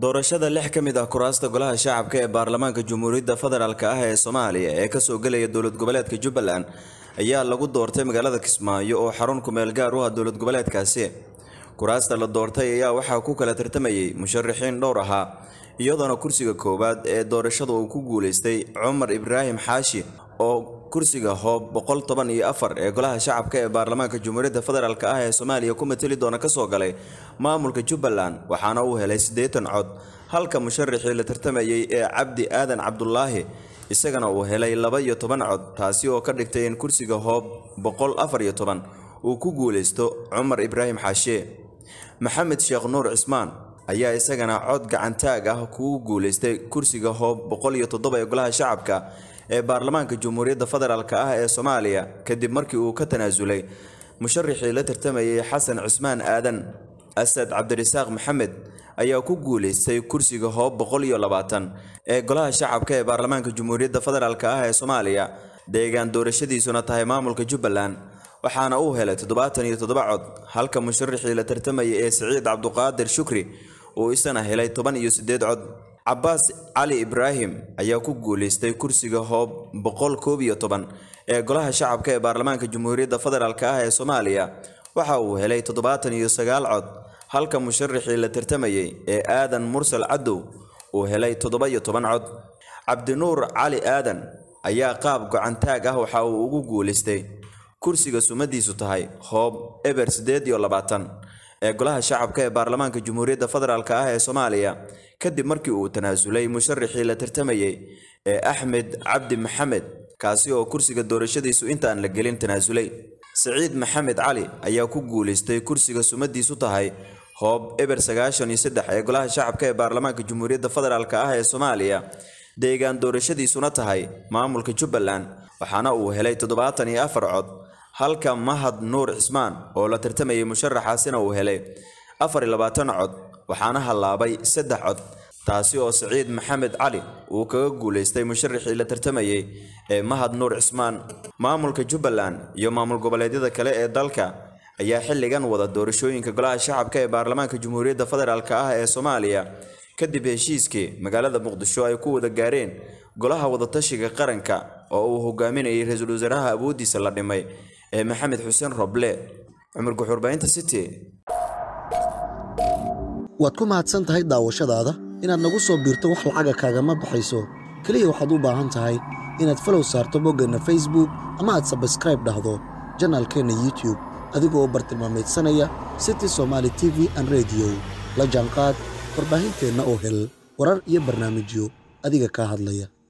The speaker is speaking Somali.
doorashada lix ka mid ah kuraasta golaha shacabka ee baarlamaanka jamhuuriyadda federaalk ah ee soomaaliya ee kasoo gelaya dowlad goboleedka jubbaland ayaa lagu doortay magaalada kismaayo oo xarun kumeel gaar u ah dowlad goboleedkaasi kuraasta la doortay ayaa waxaa ku kala tartamayay musharaxiin dhowr ahaa iyadoona kursiga koowaad ee doorashada uu ku guulaystay cumar ibraahim xaashi oo kursiga hoob boqol toban iyo afar ee golaha shacabka ee baarlamaanka jamhuuriyadda federaalk ah ee soomaaliya ku mateli doona kasoo galay maamulka jubbaland waxaana uu helay siddeetan cod halka musharaxii la tartamayay ee cabdi aadan cabdulaahi isagana uu helay laba iyo toban cod taasi oo ka dhigtay in kursiga hoob boqol afar iyo toban uu ku guulaysto cumar ibraahim xaashe maxamed sheekh nuur cismaan ayaa isagana cod gacantaag ah kugu guulaystay kursiga hoob boqol iyo toddoba ee golaha shacabka ee baarlamaanka jamhuuriyadda federaalk ah ee soomaaliya kadib markii uu ka tanaasulay musharaxii la tartamayay xasan cusmaan aadan asad cabdirasaaq maxamed ayaa ku guulaystay kursiga hoob boqol iyo labaatan ee golaha shacabka ee baarlamaanka jamhuuriyadda federaalk ah ee soomaaliya deegaan doorashadiisuna tahay maamulka jubbaland waxaana uu helay toddobaatan iyo toddoba cod halka musharaxii la tartamayay ee siciid cabduqaadir shukri uu isana helay toban iyo siddeed cod cabaas cali ibraahim ayaa ku guulaystay kursiga hoob boqol koob iyo toban ee golaha shacabka ee baarlamaanka jamhuuriyadda federaalk ah ee soomaaliya waxa uu helay toddobaatan iyo sagaal cod halka musharaxii la tartamayay ee aadan mursal cadow uu helay toddoba iyo toban cod cabdinuur cali aadan ayaa qaab gocantaag ah waxa uu ugu guulaystay kursiga sumadiisu tahay hoob eber siddeed iyo labaatan ee golaha shacabka ee baarlamaanka jamhuuriyadda federaalk ah ee soomaaliya kadib markii uu tanaasulay musharaxii la tartamayay ee axmed cabdi maxamed kaasi oo kursiga doorashadiisu intaan la gelin tanaasulay siciid maxamed cali ayaa ku guulaystay kursiga sumadiisu tahay hoob eber sagaashan iyo saddex ee golaha shacabka ee baarlamaanka jamhuuriyadda federaalk ah ee soomaaliya deegaan doorashadiisuna tahay maamulka jubbaland waxaana uu helay toddobaatan iyo afar cod halka mahad nuur cismaan oo la tartamayay musharaxaasina uu helay afar iyo labaatan cod waxaana hallaabay saddex cod taasi oo siciid maxamed cali uu kaga guulaystay musharaxii la tartamayay ee mahad nuur cismaan maamulka jubbaland iyo maamul goboleedyada kale ee dalka ayaa xilligan wada doorashooyinka golaha shacabka ee baarlamaanka jamhuuriyadda federaalk ah ee soomaaliya kadib heshiiskii magaalada muqdisho ay ku wada gaareen golaha wadatashiga qaranka oo uu hogaaminayay ra-iisul wasaaraha awooddiisa la dhimay ee maxamed xuseen roble cumar guxuurbaynta city waad ku mahadsan tahay daawashadaada inaad nagu soo biirto wax lacaga kaagama baxayso keliya waxaad u baahan tahay inaad falow saarto boggeenna facebook ama aad sabskraib dhahdo janaalkeenna youtube adigoo bartilmaamaydsanaya city somaali t v an rediyo la jaanqaad warbaahinteenna oo hel warar iyo barnaamijyo adiga kaa hadlaya